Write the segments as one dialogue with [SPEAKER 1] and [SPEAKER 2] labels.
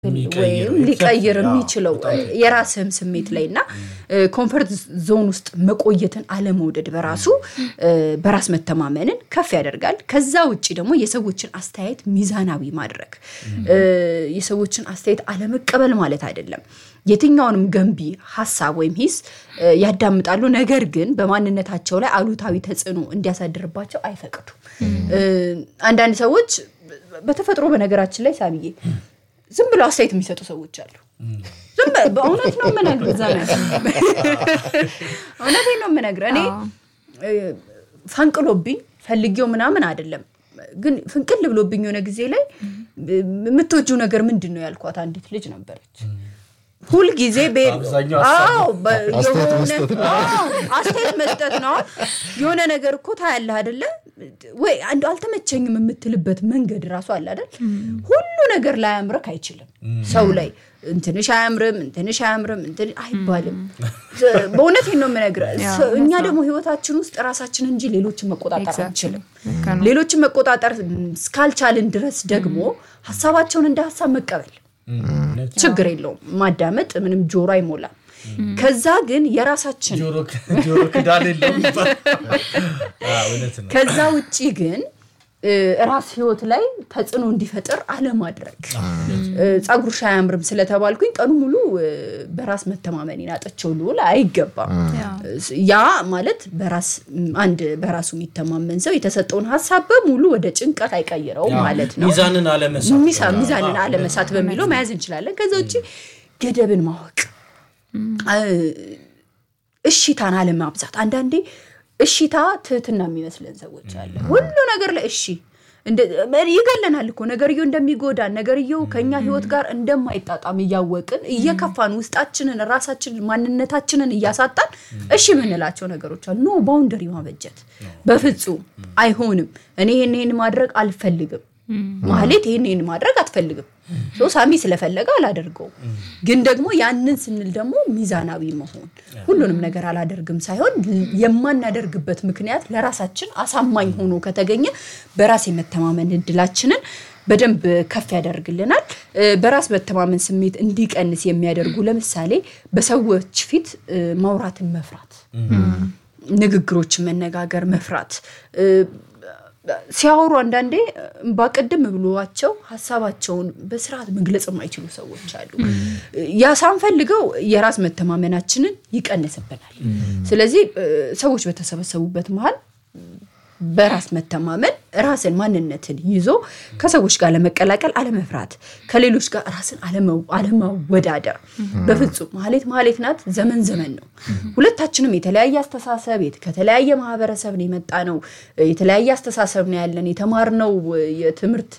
[SPEAKER 1] ወይም ሊቀይር የሚችለው የራስህም ስሜት ላይ እና ኮንፈርት ዞን ውስጥ መቆየትን አለመውደድ በራሱ በራስ መተማመንን ከፍ ያደርጋል። ከዛ ውጭ ደግሞ የሰዎችን አስተያየት ሚዛናዊ ማድረግ የሰዎችን አስተያየት አለመቀበል ማለት አይደለም። የትኛውንም ገንቢ ሀሳብ ወይም ሂስ ያዳምጣሉ። ነገር ግን በማንነታቸው ላይ አሉታዊ ተጽዕኖ እንዲያሳድርባቸው አይፈቅዱም። አንዳንድ ሰዎች በተፈጥሮ በነገራችን ላይ ሳብዬ ዝም ብሎ አስተያየት የሚሰጡ ሰዎች አሉ። ዝም በእውነት ነው የምነግርህ ዘመን እውነቴን ነው የምነግርህ። እኔ ፈንቅሎብኝ ፈልጌው ምናምን አይደለም ግን ፍንቅል ብሎብኝ የሆነ ጊዜ ላይ የምትወጂው ነገር ምንድን ነው ያልኳት አንዲት ልጅ ነበረች። ሁልጊዜ አስተያየት መስጠት ነው። የሆነ ነገር እኮ ታያለህ አይደለ ወይ አንዱ አልተመቸኝም የምትልበት መንገድ ራሱ አለ አይደል። ሁሉ ነገር ላያምርክ አይችልም። ሰው ላይ እንትንሽ አያምርም እንትንሽ አያምርም እንትን አይባልም። በእውነቴን ነው የምነግርህ። እኛ ደግሞ ህይወታችን ውስጥ ራሳችን እንጂ ሌሎችን መቆጣጠር አንችልም። ሌሎችን መቆጣጠር እስካልቻልን ድረስ ደግሞ ሀሳባቸውን እንደ ሀሳብ መቀበል ችግር የለውም። ማዳመጥ ምንም ጆሮ አይሞላም። ከዛ ግን የራሳችን ከዛ ውጭ ግን ራስ ህይወት ላይ ተጽዕኖ እንዲፈጥር አለማድረግ። ጸጉርሽ አያምርም ስለተባልኩኝ ቀኑ ሙሉ በራስ መተማመን አጥቼው ልውል አይገባም። ያ ማለት በራስ አንድ በራሱ የሚተማመን ሰው የተሰጠውን ሀሳብ በሙሉ ወደ ጭንቀት አይቀይረውም ማለት ነው።
[SPEAKER 2] ሚዛንን አለመሳት
[SPEAKER 1] ሚዛንን አለመሳት በሚለው መያዝ እንችላለን። ከዛ ውጭ ገደብን ማወቅ፣ እሺታን አለማብዛት አንዳንዴ እሺታ ትህትና የሚመስለን ሰዎች አለ። ሁሉ ነገር ላይ እሺ ይገለናል እኮ ነገርየው እንደሚጎዳን ነገርየው ከኛ ህይወት ጋር እንደማይጣጣም እያወቅን እየከፋን ውስጣችንን ራሳችንን ማንነታችንን እያሳጣን እሺ የምንላቸው ነገሮች አሉ። ኖ ባውንደሪ ማበጀት በፍጹም አይሆንም። እኔ ይህን ይህን ማድረግ አልፈልግም ማህሌት ይህን ይህን ማድረግ አትፈልግም። ሳሚ ስለፈለገ አላደርገውም። ግን ደግሞ ያንን ስንል ደግሞ ሚዛናዊ መሆን ሁሉንም ነገር አላደርግም ሳይሆን የማናደርግበት ምክንያት ለራሳችን አሳማኝ ሆኖ ከተገኘ በራስ የመተማመን እድላችንን በደንብ ከፍ ያደርግልናል። በራስ መተማመን ስሜት እንዲቀንስ የሚያደርጉ ለምሳሌ በሰዎች ፊት ማውራትን መፍራት፣ ንግግሮችን መነጋገር መፍራት ሲያወሩ አንዳንዴ ባቅድም ብሏቸው ሀሳባቸውን በስርዓት መግለጽ የማይችሉ ሰዎች አሉ። ያ ሳንፈልገው የራስ መተማመናችንን ይቀንስብናል። ስለዚህ ሰዎች በተሰበሰቡበት መሀል በራስ መተማመን ራስን ማንነትን ይዞ ከሰዎች ጋር ለመቀላቀል አለመፍራት፣ ከሌሎች ጋር ራስን አለማወዳደር በፍጹም ማህሌት ማህሌት ናት። ዘመን ዘመን ነው። ሁለታችንም የተለያየ አስተሳሰብ ከተለያየ ማህበረሰብ ነው የመጣ ነው። የተለያየ አስተሳሰብ ነው ያለን። የተማርነው የትምህርት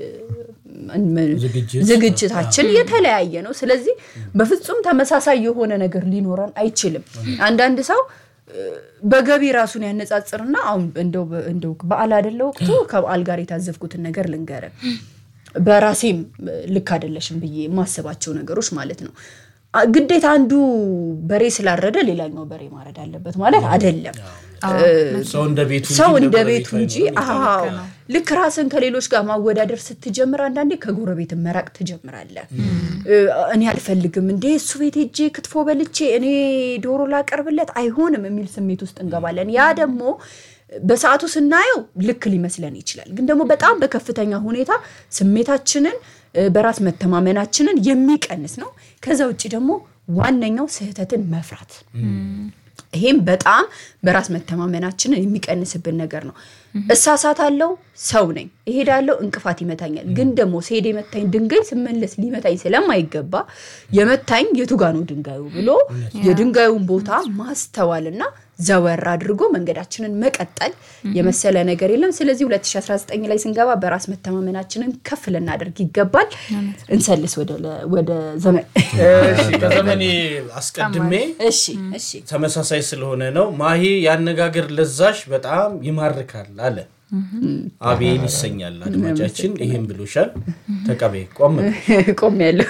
[SPEAKER 1] ዝግጅታችን የተለያየ ነው። ስለዚህ በፍጹም ተመሳሳይ የሆነ ነገር ሊኖረን አይችልም። አንዳንድ ሰው በገቢ ራሱን ያነጻጽርና አሁን እንደው በዓል አይደለ ወቅቱ ከበዓል ጋር የታዘብኩትን ነገር ልንገረ በራሴም ልክ አይደለሽም ብዬ የማስባቸው ነገሮች ማለት ነው። ግዴታ አንዱ በሬ ስላረደ ሌላኛው በሬ ማረድ አለበት ማለት አይደለም።
[SPEAKER 2] ሰው እንደ ቤቱ
[SPEAKER 1] ሰው እንደ ቤቱ እንጂ አዎ ልክ ራስን ከሌሎች ጋር ማወዳደር ስትጀምር አንዳንዴ ከጎረቤት መራቅ ትጀምራለህ። እኔ አልፈልግም እንዴ እሱ ቤት ሄጄ ክትፎ በልቼ እኔ ዶሮ ላቀርብለት አይሆንም የሚል ስሜት ውስጥ እንገባለን። ያ ደግሞ በሰዓቱ ስናየው ልክ ሊመስለን ይችላል። ግን ደግሞ በጣም በከፍተኛ ሁኔታ ስሜታችንን በራስ መተማመናችንን የሚቀንስ ነው። ከዛ ውጭ ደግሞ ዋነኛው ስህተትን መፍራት ይሄም በጣም በራስ መተማመናችንን የሚቀንስብን ነገር ነው። እሳሳታለሁ፣ ሰው ነኝ፣ እሄዳለሁ፣ እንቅፋት ይመታኛል። ግን ደግሞ ስሄድ የመታኝ ድንጋይ ስመለስ ሊመታኝ ስለማይገባ የመታኝ የቱ ጋ ነው ድንጋዩ ብሎ የድንጋዩን ቦታ ማስተዋልና ዘወር አድርጎ መንገዳችንን መቀጠል የመሰለ ነገር የለም። ስለዚህ 2019 ላይ ስንገባ በራስ መተማመናችንን ከፍ ልናደርግ ይገባል። እንሰልስ ወደ ዘመን
[SPEAKER 2] ከዘመኔ አስቀድሜ
[SPEAKER 1] እሺ እሺ
[SPEAKER 2] ተመሳሳይ ስለሆነ ነው። ማሂ ያነጋገር ለዛሽ በጣም ይማርካል አለ። አቤል ይሰኛል አድማጫችን። ይህም ብሎሻል። ተቀበይ። ቆም
[SPEAKER 1] ቆም ያለው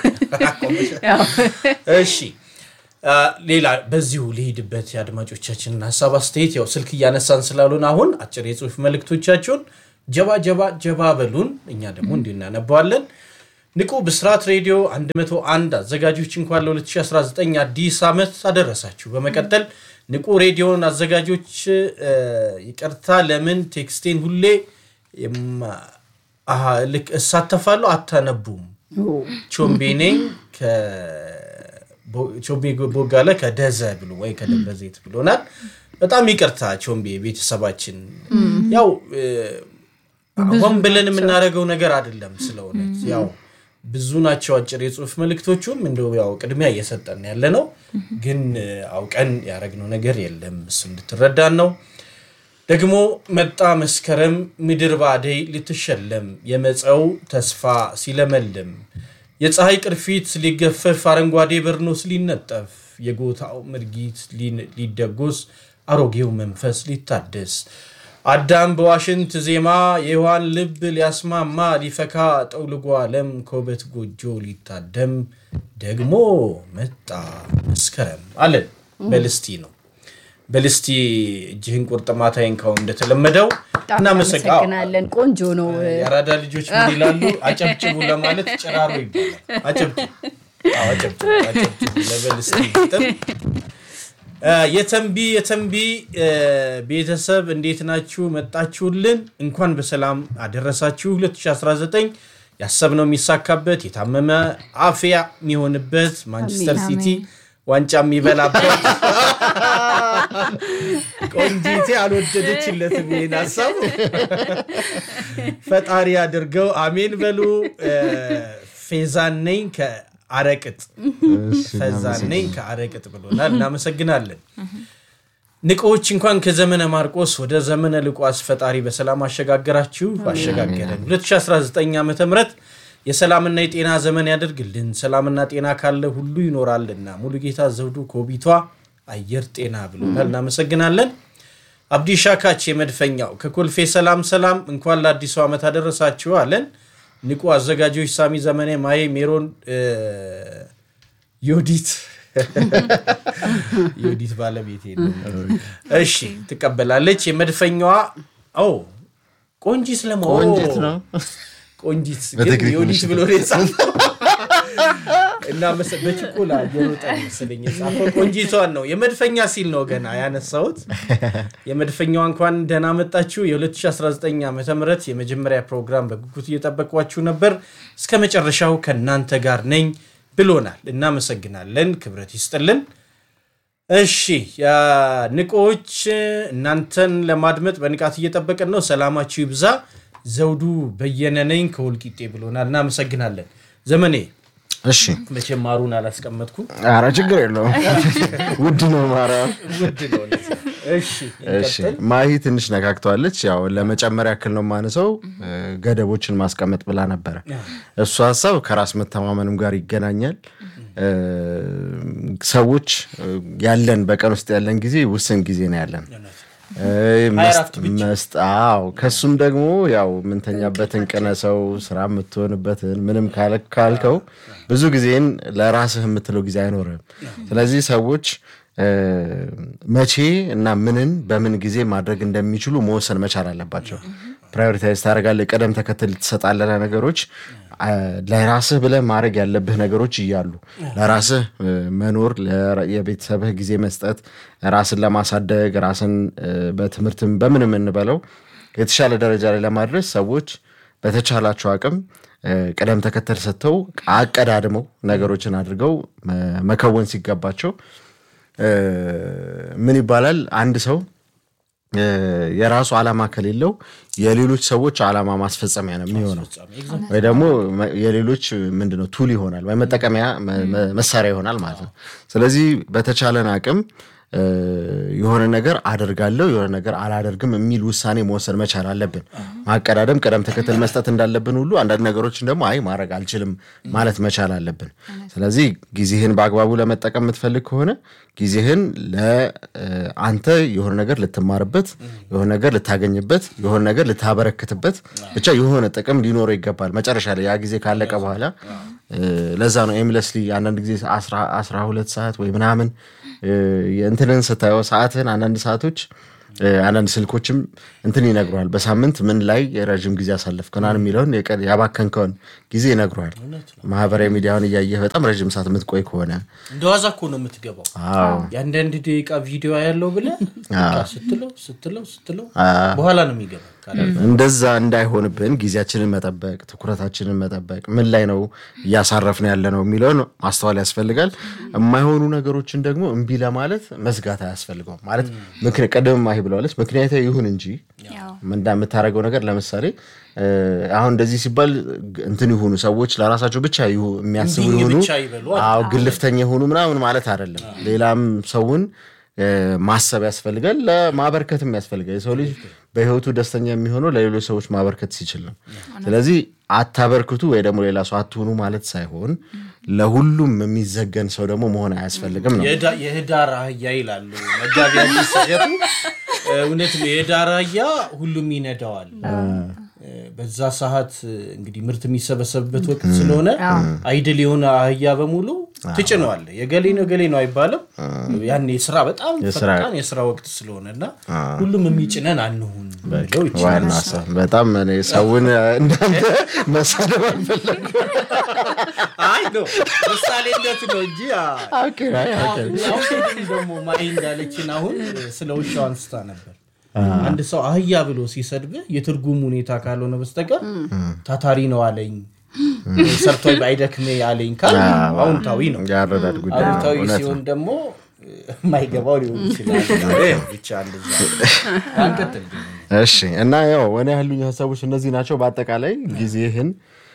[SPEAKER 2] እሺ ሌላ በዚሁ ልሂድበት የአድማጮቻችንን ሀሳብ አስተያየት፣ ያው ስልክ እያነሳን ስላሉን አሁን አጭር የጽሁፍ መልእክቶቻችሁን ጀባ ጀባ ጀባ በሉን፣ እኛ ደግሞ እንዲህ እናነባዋለን። ንቁ ብስራት ሬዲዮ 101 አዘጋጆች እንኳን ለ2019 አዲስ ዓመት አደረሳችሁ። በመቀጠል ንቁ ሬዲዮን አዘጋጆች እ፣ ይቅርታ፣ ለምን ቴክስቴን ሁሌ የማ- አሃ፣ ልክ እሳተፋለሁ አታነቡም? ቾምቤ ነኝ ከቦ- ቾምቤ ቦጋለ ከደዘ ብሎ ወይ ከደብረ ዘይት ብሎናል። በጣም ይቅርታ ቾምቤ ቤተሰባችን ያው እ፣ ሆን ብለን የምናደርገው ነገር አይደለም። ስለ እውነት ያው ብዙ ናቸው አጭር የጽሁፍ መልእክቶቹም እንደው ያው ቅድሚያ እየሰጠን ያለ ነው፣ ግን እ፣ አውቀን ያደረግነው ነገር የለም። እሱ እንድትረዳን ነው። ደግሞ መጣ መስከረም ምድር ባደይ ልትሸለም የመፀው ተስፋ ሲለመልም የፀሐይ ቅርፊት ሊገፈፍ አረንጓዴ በርኖስ ሊነጠፍ የጎታው ምርጊት ሊን- ሊደጎስ አሮጌው መንፈስ ሊታደስ አዳም በዋሽንት ዜማ የሔዋን ልብ ሊያስማማ ሊፈካ ጠውልጎ ዓለም ከውበት ጎጆ ሊታደም ደግሞ መጣ መስከረም አለን። በልስቲ ነው በልስቲ እጅህን ቁርጥማታይን ካሁን እንደተለመደው
[SPEAKER 1] በጣም
[SPEAKER 2] እናመሰግ- አዎ፣
[SPEAKER 1] እናመሰግናለን። ቆንጆ ነው።
[SPEAKER 2] የአራዳ ልጆች ምን ይላሉ? አጨብጭቡ ለማለት ጭራሮ ይባላል። አጨብጭቡ፣ አዎ፣ አጨብጭቡ፣ አጨብጭቡ ለበልስቲ ግጥም። እ፣ የተንቢ የተንቢ እ፣ ቤተሰብ እንዴት ናችሁ? መጣችሁልን። እንኳን በሰላም አደረሳችሁ። 2019 ያሰብነው የሚሳካበት የታመመ አፍያ የሚሆንበት ማንቸስተር
[SPEAKER 1] አሜን፣
[SPEAKER 2] ሲቲ ዋንጫ የሚበላበት ቆንጂቴ አልወደደችለትም ይሄን ሀሳብ ፈጣሪ አድርገው አሜን በሉ። እ፣ ፌዛን ነኝ ከአረቅጥ ፈዛን ነኝ ከአረቅጥ ብሎናል። እናመሰግናለን። ንቆዎች እንኳን ከዘመነ ማርቆስ ወደ ዘመነ ሉቃስ ፈጣሪ በሰላም አሸጋገራችሁ አሸጋገረን። 2019 ዓ ም የሰላምና የጤና ዘመን ያደርግልን። ሰላምና ጤና ካለ ሁሉ ይኖራልና። ሙሉ ጌታ ዘውዱ ኮቢቷ አየር ጤና ብሎናል። እናመሰግናለን። አብዲ ሻካች የመድፈኛው ከኮልፌ ሰላም ሰላም፣ እንኳን ለአዲሱ ዓመት አደረሳችሁ አለን። ንቁ አዘጋጆች ሳሚ ዘመኔ፣ ማዬ ሜሮን፣ እ፣ ዮዲት ዮዲት ባለቤቴ ነው። እሺ ትቀበላለች። የመድፈኛዋ ኦ ቆንጂት ለማ
[SPEAKER 3] ቆንጂት ነው።
[SPEAKER 2] ቆንጂት ግን
[SPEAKER 3] በቴክኒክ
[SPEAKER 2] ዮዲት
[SPEAKER 3] ምሽት
[SPEAKER 2] ብሎ ነው የጻፈው እና መሰ- በችኮላ እየሮጠ መሰለኝ የጻፈው ቆንጂቷን ነው። የመድፈኛ ሲል ነው ገና ያነሳሁት። የመድፈኛዋ እንኳን ደህና መጣችሁ። የ2019 ዓ ም የመጀመሪያ ፕሮግራም በጉጉት እየጠበቋችሁ ነበር። እስከ መጨረሻው ከእናንተ ጋር ነኝ ብሎናል። እናመሰግናለን። ክብረት ይስጥልን። እሺ ያ ንቆዎች እናንተን ለማድመጥ በንቃት እየጠበቅን ነው። ሰላማችሁ ይብዛ። ዘውዱ በየነ ነኝ ከወልቂጤ ብሎናል። እናመሰግናለን። ዘመኔ
[SPEAKER 3] እሺ
[SPEAKER 2] መቼም ማሩን አላስቀመጥኩም።
[SPEAKER 3] ኧረ ችግር የለውም ውድ ነው ማርያም
[SPEAKER 2] ውድ ነው። ለዛ። እሺ
[SPEAKER 3] እሺ
[SPEAKER 2] እንቀጥል።
[SPEAKER 3] ማሂ ትንሽ ነካክተዋለች። ያው ለመጨመር ያክል ነው ማነሰው ገደቦችን ማስቀመጥ ብላ ነበረ። እሱ ሀሳብ ከራስ መተማመንም ጋር ይገናኛል። እ፣ ሰዎች እ፣ ያለን በቀን ውስጥ ያለን ጊዜ ውስን ጊዜ ነው ያለን እ፣
[SPEAKER 2] አራት ብቻ።
[SPEAKER 3] መስጥ አዎ ከሱም ደግሞ ያው የምንተኛበትን ቅነሰው ስራ የምትሆንበትን ምንም ካለ- ካልከው ብዙ ጊዜን ለራስህ የምትለው ጊዜ አይኖርም። ስለዚህ ሰዎች እ፣ መቼ እና ምንን በምን ጊዜ ማድረግ እንደሚችሉ መወሰን መቻል አለባቸው። ፕራዮሪታይዝ ታደርጋለህ፣ ቅደም ተከተል ትሰጣለህ ነገሮች አ፣ ለራስህ ብለህ ማድረግ ያለብህ ነገሮች እያሉ ለራስህ እ፣ መኖር፣ ለራ- የቤተሰብህ ጊዜ መስጠት፣ ራስን ለማሳደግ ራስን እ፣ በትምህርትም በምንም እንበለው የተሻለ ደረጃ ላይ ለማድረስ ሰዎች በተቻላቸው አቅም እ፣ ቅደም ተከተል ሰጥተው አቀዳድመው ነገሮችን አድርገው መ- መከወን ሲገባቸው እ፣ ምን ይባላል አንድ ሰው እ፣ የራሱ ዓላማ ከሌለው የሌሎች ሰዎች ዓላማ ማስፈጸሚያ ነው የሚሆነው ወይ ደግሞ መ- የሌሎች ምንድነው ቱል ይሆናል ወይ መጠቀሚያ መ- መ- መሳሪያ ይሆናል ማለት ነው። ስለዚህ በተቻለን አቅም እ፣ የሆነ ነገር አደርጋለሁ የሆነ ነገር አላደርግም የሚል ውሳኔ መወሰን መቻል አለብን። ማቀዳደም፣ ቅደም ተከተል መስጠት እንዳለብን ሁሉ አንዳንድ ነገሮችን ደግሞ አይ ማድረግ አልችልም ማለት መቻል አለብን። ስለዚህ ጊዜህን በአግባቡ ለመጠቀም የምትፈልግ ከሆነ ጊዜህን ለአንተ የሆነ ነገር ልትማርበት፣ የሆነ ነገር ልታገኝበት፣ የሆነ ነገር ልታበረክትበት ብቻ የሆነ ጥቅም ሊኖረው ይገባል። መጨረሻ ላይ ያ ጊዜ ካለቀ በኋላ እ፣ ለዛ ነው ኤምለስሊ አንዳንድ ጊዜ አስራ ሁለት ሰዓት ወይ ምናምን እ፣ እንትንን ስታየው ሰዓትህን አንዳንድ ሰዓቶች አንዳንድ ስልኮችም እንትን ይነግረዋል። በሳምንት ምን ላይ የረዥም ጊዜ አሳለፍከናል የሚለውን ያባከንከውን ጊዜ ይነግረዋል። ማህበራዊ ሚዲያውን እያየህ በጣም ረዥም ሰዓት የምትቆይ ከሆነ
[SPEAKER 2] እንደ ዋዛ እኮ ነው የምትገባው። የአንዳንድ ደቂቃ ቪዲዮ ያለው ብለህ ስትለው ስትለው ስትለው በኋላ ነው የሚገባ።
[SPEAKER 3] እንደዛ እንዳይሆንብን ጊዜያችንን መጠበቅ፣ ትኩረታችንን መጠበቅ፣ ምን ላይ ነው እያሳረፍን ያለ ነው የሚለውን ማስተዋል ያስፈልጋል። የማይሆኑ ነገሮችን ደግሞ እምቢ ለማለት መዝጋት አያስፈልገውም። ማለት ቀደም ማሂ ብለዋለች፣ ምክንያታዊ ይሁን እንጂ የምታደርገው ነገር ለምሳሌ አሁን እንደዚህ ሲባል እንትን ይሁኑ ሰዎች ለራሳቸው ብቻ የሚያስቡ ይሁኑ፣ ግልፍተኛ ይሁኑ ምናምን ማለት አይደለም። ሌላም ሰውን ማሰብ ያስፈልጋል፣ ለማበርከትም ያስፈልጋል። የሰው ልጅ በህይወቱ ደስተኛ የሚሆነው ለሌሎች ሰዎች ማበርከት ሲችል ነው። ስለዚህ አታበርክቱ ወይ ደግሞ ሌላ ሰው አትሆኑ ማለት ሳይሆን ለሁሉም የሚዘገን ሰው ደግሞ መሆን አያስፈልግም ነው።
[SPEAKER 2] የህዳር አህያ ይላሉ መጋቢ አዲስ ሲሸጡ። እውነት ነው። የህዳር አህያ ሁሉም ይነዳዋል። በዛ ሰዓት እንግዲህ ምርት የሚሰበሰብበት ወቅት ስለሆነ አይድል የሆነ አህያ በሙሉ ትጭነዋል። የገሌ ነው ገሌ ነው አይባልም። ያን የስራ በጣም ፈጣን የስራ ወቅት ስለሆነ እና ሁሉም የሚጭነን አንሁን ብለው
[SPEAKER 3] ዋና ሀሳብ በጣም እኔ ሰውን እንዳንተ መሳደብ አልፈለግም።
[SPEAKER 2] አይ ነው ምሳሌነት ነው እንጂ ደግሞ ማይ እንዳለችን አሁን ስለ ውሻው አንስታ ነበር። አንድ ሰው አህያ ብሎ ሲሰድብህ የትርጉም ሁኔታ ካልሆነ በስተቀር ታታሪ ነው አለኝ ሰርቶ አይደክሜ አለኝ ካል አዎንታዊ ነው።
[SPEAKER 3] የአረዳድ ጉዳይ ነው።
[SPEAKER 2] አሉታዊ
[SPEAKER 3] እውነት
[SPEAKER 2] ሲሆን
[SPEAKER 3] ነው።
[SPEAKER 2] ደግሞ የማይገባው ሊሆን ይችላል። ብቻ እንደዛ አንቀጥል ግን
[SPEAKER 3] እሺ እና ያው እኔ ያሉኝ ሀሳቦች እነዚህ ናቸው። በአጠቃላይ ጊዜህን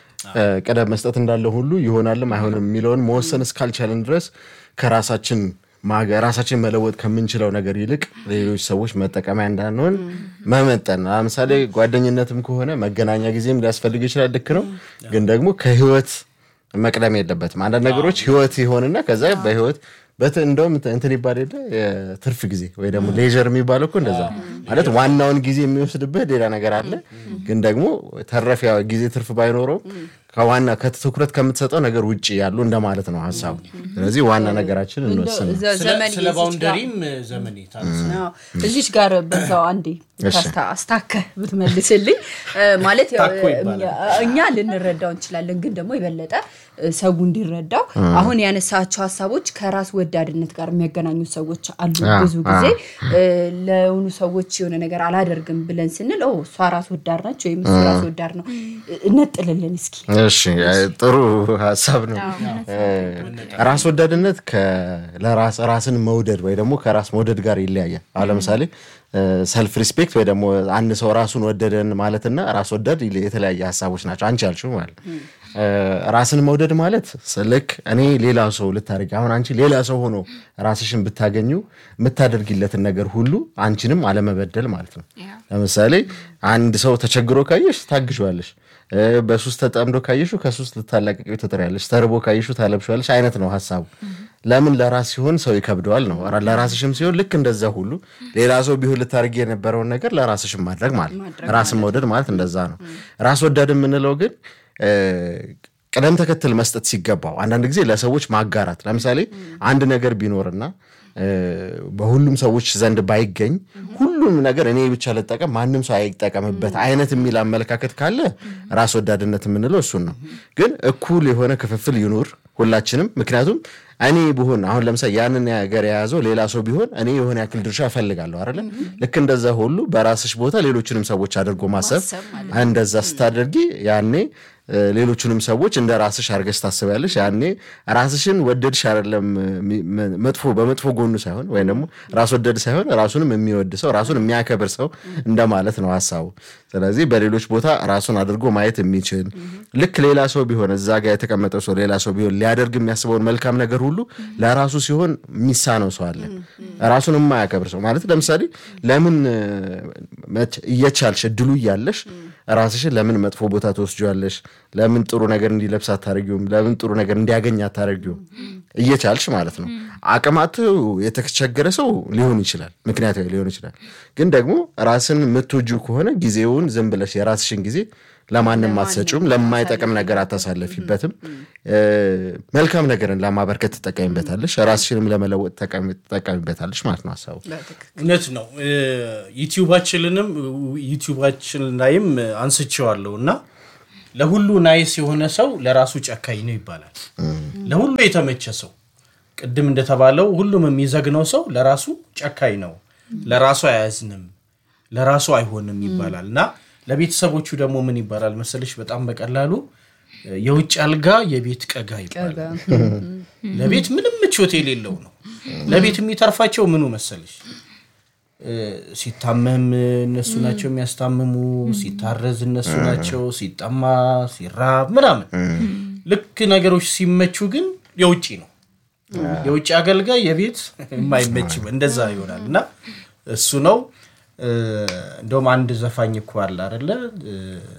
[SPEAKER 3] ቅደም መስጠት እንዳለ ሁሉ ይሆናልም አይሆንም የሚለውን መወሰን እስካልቻለን ድረስ ከራሳችን ማገ- ራሳችን መለወጥ ከምንችለው ነገር ይልቅ ሌሎች ሰዎች መጠቀሚያ እንዳንሆን መመጠን። ለምሳሌ ጓደኝነትም ከሆነ መገናኛ ጊዜም ሊያስፈልግ ይችላል። ልክ ነው። ግን ደግሞ ከህይወት መቅደም የለበትም። አንዳንድ ነገሮች ህይወት ይሆንና ከዛ በህይወት በት እንደውም እንትን ይባል የለ የትርፍ ጊዜ ወይ ደግሞ ሌዥር የሚባለው እኮ እንደዛ ነው። ማለት ዋናውን ጊዜ የሚወስድብህ ሌላ ነገር አለ። ግን ደግሞ ተረፍ ያው ጊዜ ትርፍ ባይኖረው ከዋና ከትኩረት ከምትሰጠው ነገር ውጭ ያሉ እንደማለት ነው ሀሳቡ። ስለዚህ ዋና ነገራችን እንወስን ነው።
[SPEAKER 1] ዘ-
[SPEAKER 2] ስለ-
[SPEAKER 1] ዘመን
[SPEAKER 2] ስለ
[SPEAKER 1] የዚች ጋር-
[SPEAKER 2] ባውንደሪም ዘመን ታነሳ
[SPEAKER 1] አዎ። እዚች ጋር በዛው አንዴ
[SPEAKER 3] እሺ።
[SPEAKER 1] ታስታ- አስታከህ ብትመልስልኝ እ፣ ማለት ያው
[SPEAKER 2] ታኮ ይባላል።
[SPEAKER 1] እኛ ልንረዳው እንችላለን፣ ግን ደግሞ የበለጠ እ፣ ሰው እንዲረዳው አሁን ያነሳቸው ሀሳቦች ከራስ ወዳድነት ጋር የሚያገናኙ ሰዎች አሉ።
[SPEAKER 3] አዎ፣
[SPEAKER 1] ብዙ ጊዜ እ፣ ለሆኑ ሰዎች የሆነ ነገር አላደርግም ብለን ስንል ኦ እሷ ራስ ወዳድ ናች ወይም እሱ ራስ ወዳድ ነው፣ እነጥልልን እስኪ
[SPEAKER 3] እሺ ጥሩ ሀሳብ ነው። እ፣ ራስ ወዳድነት ከ- ለራስ ራስን መውደድ ወይ ደግሞ ከራስ መውደድ ጋር ይለያያል። አሁን ለምሳሌ ሰልፍ ሪስፔክት ወይ ደግሞ አንድ ሰው ራሱን ወደደን ማለትና ራስ ወዳድ ይለ- የተለያየ ሀሳቦች ናቸው። አንቺ ያልሽው ማለት እ፣ ራስን መውደድ ማለት ልክ እኔ ሌላ ሰው ልታደርጊ አሁን አንቺ ሌላ ሰው ሆኖ ራስሽን ብታገኙ የምታደርጊለትን ነገር ሁሉ አንቺንም አለመበደል ማለት ነው። ለምሳሌ አንድ ሰው ተቸግሮ ካየሽ ታግሸዋለሽ። እ፣ በሱስ ተጠምዶ ካየሹ ከሱስ ልታላቀቂው ትጥሪያለሽ። ተርቦ ካየሹ ታለብሸዋለሽ አይነት ነው ሀሳቡ። ለምን ለራስ ሲሆን ሰው ይከብደዋል ነው። ራ- ለራስሽም ሲሆን ልክ እንደዛ ሁሉ ሌላ ሰው ቢሆን ልታደርጊ የነበረውን ነገር ለራስሽም ማድረግ ማለት ነው። ራስን መውደድ ማለት እንደዛ ነው። ራስ ወዳድ የምንለው ግን እ፣ ቅደም ተከተል መስጠት ሲገባው አንዳንድ ጊዜ ለሰዎች ማጋራት ለምሳሌ አንድ ነገር ቢኖርና እ፣ በሁሉም ሰዎች ዘንድ ባይገኝ ሁሉም ነገር እኔ ብቻ ልጠቀም ማንም ሰው አይጠቀምበት አይነት የሚል አመለካከት ካለ ራስ ወዳድነት የምንለው እሱን ነው። ግን እኩል የሆነ ክፍፍል ይኑር ሁላችንም። ምክንያቱም እኔ ብሆን አሁን ለምሳሌ ያንን ነገር የያዘው ሌላ ሰው ቢሆን እኔ የሆነ ያክል ድርሻ እፈልጋለሁ አይደለ? ልክ እንደዛ ሁሉ በራስሽ ቦታ ሌሎችንም ሰዎች አድርጎ ማሰብ እንደዛ ስታደርጊ ያኔ እ፣ ሌሎቹንም ሰዎች እንደ ራስሽ አድርገሽ ታስቢያለሽ። ያኔ ራስሽን ወደድሽ አይደለም ሚ- መ- መጥፎ በመጥፎ ጎኑ ሳይሆን ወይም ደግሞ ራስ ወደድ ሳይሆን ራሱንም የሚወድ ሰው ራሱን የሚያከብር ሰው እንደማለት ነው ሀሳቡ። ስለዚህ በሌሎች ቦታ ራሱን አድርጎ ማየት የሚችል ልክ ሌላ ሰው ቢሆን እዛ ጋር የተቀመጠው ሰው ሌላ ሰው ቢሆን ሊያደርግ የሚያስበውን መልካም ነገር ሁሉ ለራሱ ሲሆን የሚሳነው ሰው አለ። ራሱን የማያከብር ሰው ማለት ለምሳሌ ለምን እ፣ መች- እየቻልሽ እድሉ እያለሽ ራስሽን ለምን መጥፎ ቦታ ትወስጂዋለሽ? ለምን ጥሩ ነገር እንዲለብስ አታደርጊውም? ለምን ጥሩ ነገር እንዲያገኝ አታደርጊውም? እየቻልሽ ማለት ነው። አቅማቱ የተቸገረ ሰው ሊሆን ይችላል፣ ምክንያታዊ ሊሆን ይችላል። ግን ደግሞ ራስን የምትወጂው ከሆነ ጊዜውን ዝም ብለሽ የራስሽን ጊዜ ለማንም አትሰጩም፣ ለማይጠቅም ነገር አታሳለፊበትም። እ፣ መልካም ነገርን ለማበርከት ትጠቀሚበታለሽ፣ ራስሽንም ለመለወጥ ተጠቃሚ- ትጠቀሚበታለሽ ማለት ነው ሀሳቡ።
[SPEAKER 2] እውነት ነው። እ፣ ዩቲዩባችንንም ዩቲዩባችን ላይም አንስቼዋለሁ እና ለሁሉ ናይስ የሆነ ሰው ለራሱ ጨካኝ ነው ይባላል። ለሁሉ የተመቸ ሰው ቅድም እንደተባለው ሁሉም የሚዘግነው ሰው ለራሱ ጨካኝ ነው፣ ለራሱ አያዝንም፣ ለራሱ አይሆንም ይባላል እና ለቤተሰቦቹ ደግሞ ምን ይባላል መሰለሽ? በጣም በቀላሉ የውጭ አልጋ የቤት ቀጋ ይባላል። ለቤት ምንም ምቾት የሌለው ነው። ለቤት የሚተርፋቸው ምኑ መሰለሽ? እ፣ ሲታመም እነሱ ናቸው የሚያስታምሙ፣ ሲታረዝ እነሱ ናቸው፣ ሲጠማ ሲራብ ምናምን። ልክ ነገሮች ሲመቹ ግን የውጭ ነው። የውጭ አገልጋይ የቤት የማይመች እንደዛ ይሆናል እና እሱ ነው። እ፣ እንደውም አንድ ዘፋኝ እኮ አለ አይደለ? እ፣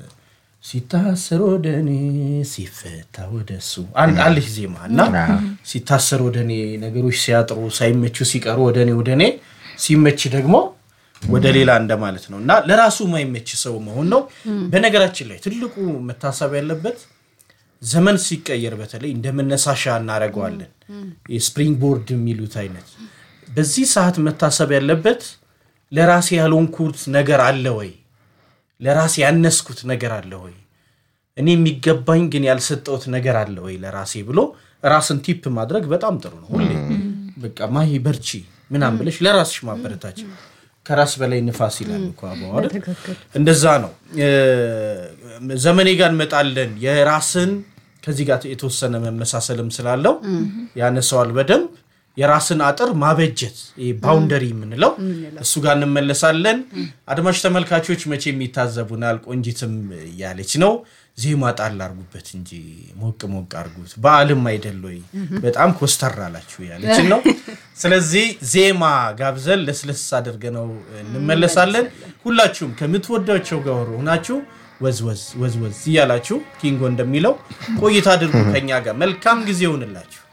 [SPEAKER 2] ሲታሰር ወደ እኔ ሲፈታ ወደ እሱ አንድ አለች ዜማ እና ሲታሰር ወደ እኔ ነገሮች ሲያጥሩ ሳይመቹ ሲቀሩ ወደ እኔ ወደ እኔ ሲመች ደግሞ ወደ ሌላ እንደማለት ነው እና ለራሱ የማይመች ሰው መሆን ነው። በነገራችን ላይ ትልቁ መታሰብ ያለበት ዘመን ሲቀየር በተለይ እንደ መነሳሻ እናደርገዋለን። የስፕሪንግ ቦርድ የሚሉት አይነት በዚህ ሰዓት መታሰብ ያለበት ለራሴ ያልሆንኩት ነገር አለ ወይ? ለራሴ ያነስኩት ነገር አለ ወይ? እኔ የሚገባኝ ግን ያልሰጠሁት ነገር አለ ወይ ለራሴ ብሎ ራስን ቲፕ ማድረግ በጣም ጥሩ ነው። ሁሌ በቃ ማሂ በርቺ ምናምን ብለሽ ለራስሽ ማበረታች ከራስ በላይ ንፋስ ይላል እኮ አበባው አይደል? እንደዛ ነው። እ፣ ዘመኔ ጋር እንመጣለን። የራስን ከዚህ ጋር የተወሰነ መመሳሰልም ስላለው ያነሰዋል በደንብ የራስን አጥር ማበጀት ባውንደሪ የምንለው እሱ ጋር እንመለሳለን። አድማጭ ተመልካቾች መቼም ይታዘቡናል። ቆንጂትም እያለች ነው ዜማ ጣል አርጉበት እንጂ ሞቅ ሞቅ አርጉት፣ በዓልም አይደል ወይ በጣም ኮስተር አላችሁ ያለችን ነው። ስለዚህ ዜማ ጋብዘን ለስለስ አድርገነው እንመለሳለን። ሁላችሁም ከምትወዳቸው ጋር ሆናችሁ ወዝወዝ ወዝወዝ እያላችሁ ኪንጎ እንደሚለው ቆይታ አድርጉ ከኛ ጋር። መልካም ጊዜ ይሆንላችሁ።